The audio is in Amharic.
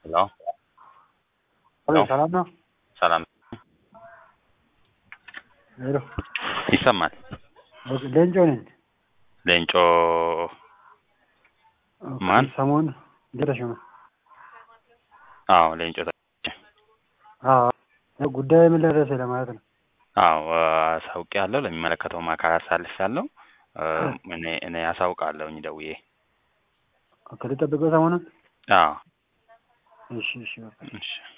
ሄሎ ሄሎ ሰላም ነው? ሰላም ሄሎ ይሰማል። ሌንጮ ነኝ። ሌንጮ ማን? ሰሞኑን ተሾመ። አዎ ሌንጮ ተ- አዎ ጉዳዩ ምን ላይ ደረሰ ለማለት ነው። አዎ አሳውቅ ያለው ለሚመለከተው አካል አሳልፍ ያለው እኔ እኔ አሳውቃለሁኝ ደውዬ። ከልጠብቀው ሰሞኑን አዎ እሺ እሺ በቃ። እሺ